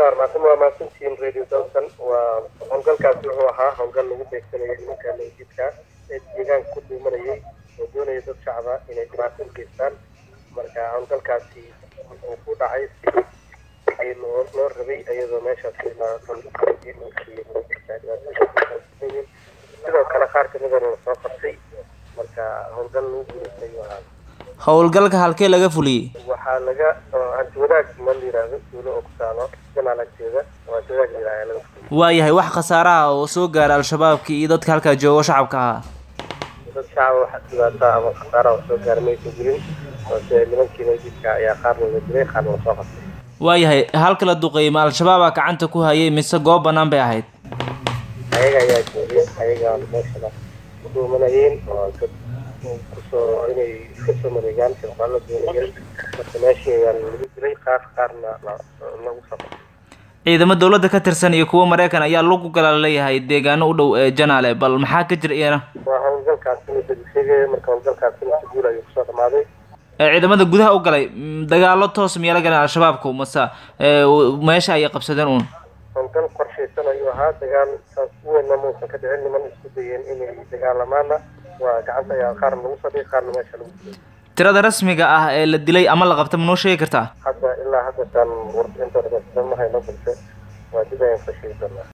bismillahi raxmaan waa mahadsantihiin radio dalkan waa howlgalkaasi wuxuu ahaa howlgal lagu beegsanayay nimanka nabadjidka ee deegaanka ku dhuumanayay oo doonaya dad shacaba inay dhibaato u geystaan marka howlgalkaasi wuxuu ku dhacay si loo loo rabay iyadoo meeshaas sidoo kale qaar kamidana la soo qabtay marka howlgal lagu guulaystay ayuu ahaa howlgalka halkee laga fuliyey waxaa laga hanti wadaag ma la yiraahdo duulo oo ku taalo jamaal agteeda oo hanti wadaag la yiraahdo laga fuliyo waayahay wax khasaaraha oo soo gaara al-shabaabkii iyo dadka halkaa jooga shacabka ahaa dad shacaba waxa dhibaata ama khasaara oo soo gaara maysan jirin balse nimankii nabadjidka ayaa qaarna la dilay qaarna la soo qabtay waayahay halka la duqeeyey ma al-shabaabaa gacanta ku hayay mise goob bannaan bay ahayd ayaga ayaa joogay ayaga meeshana ku dhuumanayeen oo dad kusoo inay iska soo mareegaan shirqaalo doonayeen marka meeshii ayaa lagu dilay qaar qaarna lagu soo qabtay ciidamo dowladda ka tirsan iyo kuwo maraykan ayaa lagu gala leeyahay deegaano u dhow ee janaale bal maxaa ka jira iyana waa howlgalkaasina dad sheegaya marka howlgalkaasina si guul ayuu kusoo dhamaaday ee ciidamada gudaha u galay mm, dagaalo toos miyaa la galeen al-shabaabku mase ee, w- meesha ayay qabsadeen uun howlgal qorshaysan ayuu ahaa dagaal saas u weynna muusan ka dhicin niman isku dayeen inay dagaalamaana waa gacanta ayaa qaarna lagu fadhiyay qaarna meesha lagu dilay tirada rasmiga ah ee la dilay ama la qabta ma noo sheegi kartaa hadda ilaa hadda taan warbixintooda ma hayno balse waa dib ayaan ka sheegi doonaa